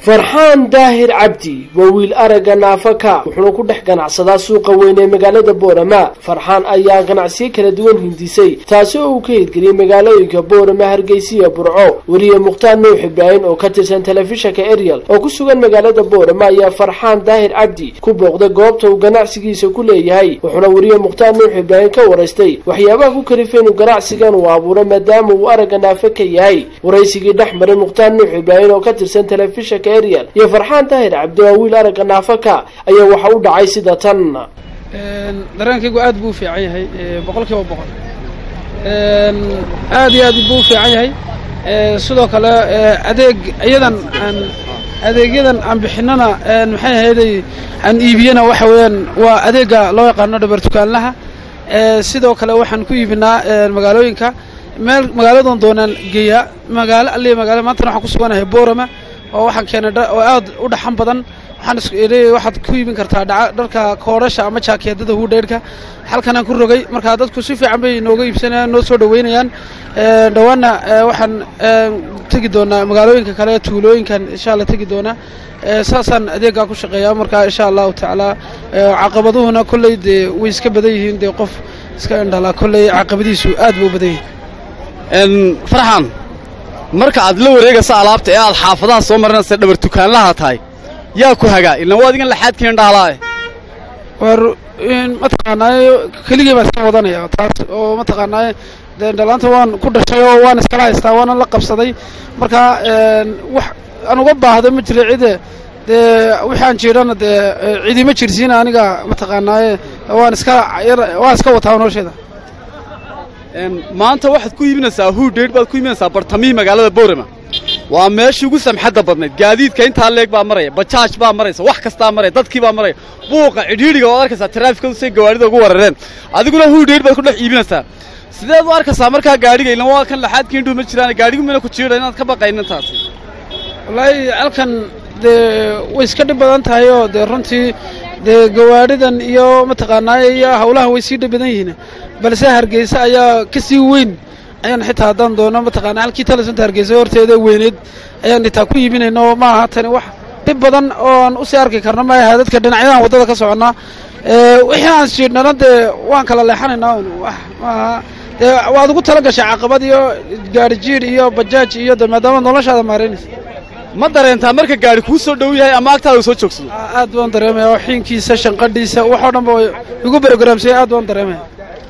farxaan daahir cabdi waa wiil aragga naafaka wuxuuna ku dhex ganacsadaa suuqa weyn ee magaalada boorama farxaan ayaa ganacsiyo kala duwan hindisay taasi oo uu ka hirgeliyey magaalooyinka boorama hargeysiya burco weliye mukhtaar nuux ibraahim oo ka tirsan telefishanka ariel oo ku sugan magaalada boorama ayaa farxaan daahir cabdi ku booqday goobta uu ganacsigiisa ku leeyahay wuxuuna weliye mukhtaar nuux ibraahim ka waraystay waxyaabaha ku kalifay inuu ganacsigan uu abuuro maadaama uu aragga naafa ka yahay waraysigii dhex maray mukhtaar nuux ibraahim oo ka tirsan telefishanka ariel iyo farxaan daahir cabdi waa wiil aragga naafaka ayaa waxa u dhacay sida tan dareenkaygu aad buu u fiican yahay boqol kiiba boqol aad iyo aad buu u fiican yahay sidoo kale adeeg iyadan aan adeegyadan aan bixinana maxay ahayday aan iibiyana waxa weeyaan waa adeega loo yaqaano dhabar tukaanlaha sidoo kale waxaan ku iibinaa magaalooyinka meel magaaladan doonaan geeyaa magaalo alliya magaalo maantana waxaan ku suganahay boorama oo waxaan keenay oo aad u dhaxan badan waxaan waxaad ku iibin kartaa dharka koodhasha ama jaakeedada huudheyrhka halkanaan ku rogay markaa dadku si fiican bay nooga iibsanayaan noo soo dhoweynayaan dhowaanna waxaan tegi doonaa magaalooyinka kale tuulooyinkan insha alla tegi doonaa saasaan adeeggaa ku shaqeeyaa markaa insha allahu tacaala caqabaduhuna kolley dee way iska badan yihiin dee qof iska indhalaa kolley caqabadiisu aad buu u badan yahay farxan marka aad la wareegaysa alaabta ee aad xaafadaha soo marinaysa dhabar tukaanlaha tahay yaa ku hagaa ilan waa adigan laxaadkiin dhahalaa war mataqaanaaye keligii baan iska wadanaya taas oo mataqaanaaye dee dhalaanta waan ku dhashay oo waan iskala haystaa waana la qabsaday markaa wax aan uga baahdo ma jira cide dee wixaan jiidhana dee cidima jirsiina aniga mataqaanaaye waan iska waan iska wataa nolosheeda maanta waxaad ku iibinaysaa huudheydh baad ku iibinaysaa bartamihii magaalada boorama waa meeshii ugu samxadda badnayd gaadiidka intaa leeg baa maraya bajaaj baa maraysa wax kastaa maraya dadkii baa maraya buuqa cidhiidhiga waad arkaysaa taraafikadu say gawaarida ugu warareen adiguna huudheydh baad ku dhex iibinaysaa sideed u arkaysaa markaa gaadhiga ilan waa kan laxaadkii indhuu ma jiraan gaadhigu mina ku jiidha inaad ka baqaynin taasi wallaahi halkan dee way iska dhib badan tahay oo dee runtii dee gawaadhidan iyo mataqaanaaye iyo hawlaha way sii dhib badan yihiin balse hargeysa ayaa ka sii weyn ayaan xitaa haddaan doono mataqaana halkii talisanta hargeysa horteeda weyneed ayaan xitaa ku iibinayno ma aha tani wax dhib badan ooan usii arki karno ma aha dadka dhinacyadan waddada ka soconnaa wixii aan siidhnana dee waan kala leexanaynaa wax maaha dee waad ugu tala gashay caqabad iyo gaari jiidh iyo bajaaj iyo de maadaama noloshaada maaraynaysa ma dareentaa marka gaari kuu soo dhow yahay ama agtaada soo joogsado aad baan dareemaya xiinkiisa shanqadhiisa waxoo dhan ba igu brogramsaya aad baan dareemaya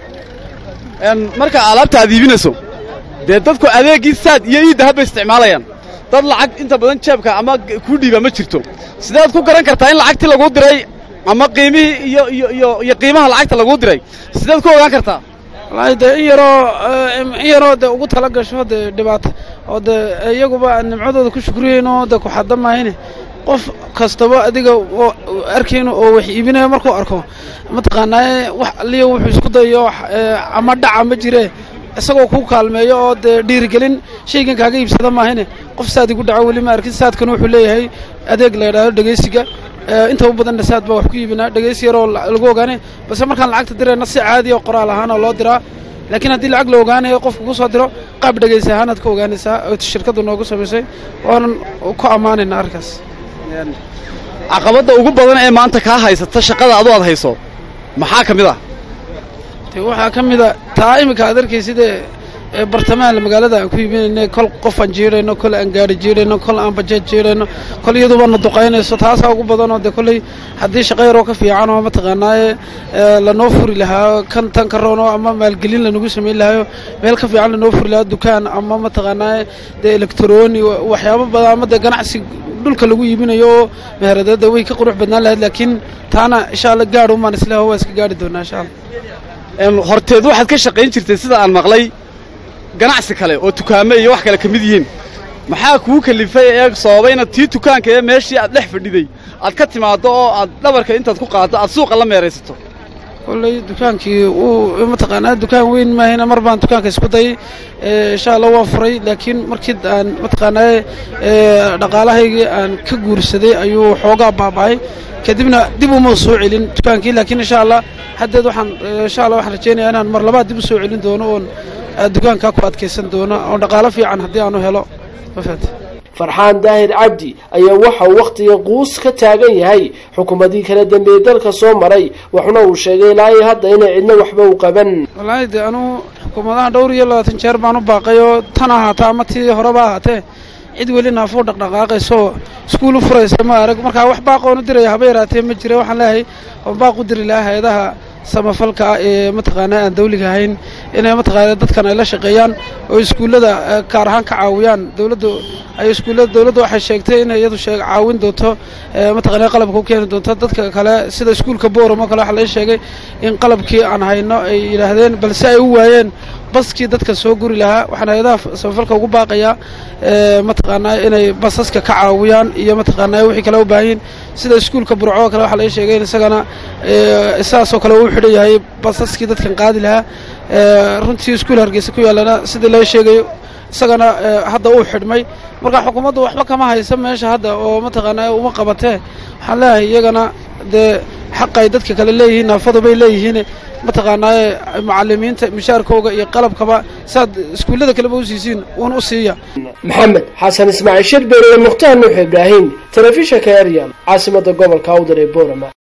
marka alaabta aad iibinayso dee dadku adeeggii saad iyo iidda habay isticmaalayaan dad lacag inta badan jeebka ama kuu dhiiba ma jirto sideed ku garan kartaa in lacagtii laguu diray ama qiimihii iyo iyo iyo iyo qiimaha lacagta laguu diray sideed ku ogaan kartaa wallaahi dee in yaroo in yaroo dee ugu tala gasho dee dhibaato oo dee iyaguba aan nimcadooda ku shukriyeyno dee ku xadda maahayne qof kastaba adiga arkayno oo wax iibinayo markuu arko mataqaanaaye wax aliya wuxuu isku dayo ama dhaca ma jire isagoo kuu kaalmeeyo oo dee dhiirigelin shaygan kaaga iibsada maahayne qof saad igu dhaco weli ma arkin saadkana wuxuu leeyahay adeeg la yidhaahdo dhegaysiga inta u badanna saad baa wax ku iibinaa dhegaysi yaroo lagu ogaanay balse markaan lacagta dirayna si caadi oo qoraal ahaan oo loo diraa laakiin haddii lacag la ogaanayo qofku ku soo diro qaab dhegaysi ahaanaad ka ogaanaysaa oo shirkaddu noogu samaysay waanan ku ammaanaynaa arkaas caqabadda ugu badan ee maanta kaa haysata shaqada adu aad hayso maxaa ka mid ah de waxaa ka mid a taa iminka aad arkaysidee bartamaha magaalada aan ku iibinayna kol qof aan jiidhayno kol aan gaari jiidhayno kol aan bajaaj jiidhayno kol iyaduba na duqaynayso taasaa ugu badanoo dee kolley haddii shaqa yaroo ka fiican oo mataqaanaaye lanoo furi lahaa kan tan ka roono ama maalgelin lanagu samayn lahayo meel ka fiican lanoo furi lahaa dukaan ama mataqaanaaye dee elektroni waxyaabo badan ama dee ganacsi dhulka lagu iibinayo oo meheradada way ka qurux badnaan lahayd laakiin taana insha alla gaadh umaan isleho waa iska gaadhi doonaa insha alla horteed waxaad ka shaqayn jirtay sida aan maqlay ganacsi kale oo tukaame iyo wax kale ka mid yihiin maxaa kuu kalifay ee sababay inaad tii tukaanka ee meeshii aad dhex fadhiday aad ka timaaddo oo aad dhabarka intaad ku qaaddo aad suuqa la meeraysato kolley dukaankii uu mataqaanaa dukaan weyn maahayna mar baan dukaanka isku dayay insha allah waan furay laakiin markii aan mataqaanaa dhaqaalahaygii aan ka guursaday ayuu xoogaa baaba'ay kadibna dib uma soo celin dukaankii laakiin insha allah haddeed waxaan insha allah waxaan rajaynayaa inaan mar labaad dib u soo celin doono oon dukaankaa ku adkaysan doono oo dhaqaalo fiican haddii aanu helo ma fahamtay farxaan daahir cabdi ayaa waxa uu wakhtiga quus ka taagan yahay xukuumadii kala dambeeyey dalka soo maray waxuna uu sheegay ilaa iyo hadda inay cidna waxba u qaban wallaahi de anugu xukuumadaha dhowr iyo labaatan jeer baan u baaqay oo tan ahaata ama tii horeba ahaatee cid weli naafuu dhaqdhaqaaqayso iskuul u furaysa ma arag markaa wax baaqoonu diraya haba yaraatee ma jira waxaan leeyahay oo baaq u diri lahaa hay-adaha samafalka ah ee mataqaanaa aan dawliga ahayn inay mataqaana dadkan ay la shaqeeyaan oo iskuullada gaar ahaan ka caawiyaan dowladdu ay iskuullada dowladdu waxay sheegtay inay iyadu sheeg caawin doonto mataqaana qalabka u keeni doonto dadka kale sida iskuulka booram oo kale waxaa laga sheegay in qalabkii aan hayno ay yidhaahdeen balse ay u waayeen baskii dadka soo guri lahaa waxaan hay-adaha samafalka ugu baaqayaa mataqaanaa inay basaska ka caawiyaan iyo mataqaanaa wixii kale u baahanyiin sida iskuulka burco oo kale waxaa laga sheegay in isagana sidaasoo kale uu xidhan yahay basaskii dadkan qaadi lahaa runtii iskuul hargeysa ku yaallana sidii laga sheegayo isagana hadda uu xidhmay marka xukuumaddu waxba kama haysa meesha hadda oo mataqaanaa uma qabatee waxaan leeyahay iyagana dee xaq ay dadka kale leeyihiin naafadu bay leeyihiin mataqaanaaye macalimiinta mishaarkooga iyo qalabkaba saad iskuullada kaleba u siisiin uun u siiya maxamed xasan ismaaciil shirbeer iyo mukhtaar nuux ibraahim telefishinka eryal caasimada gobolka awdar ee boorama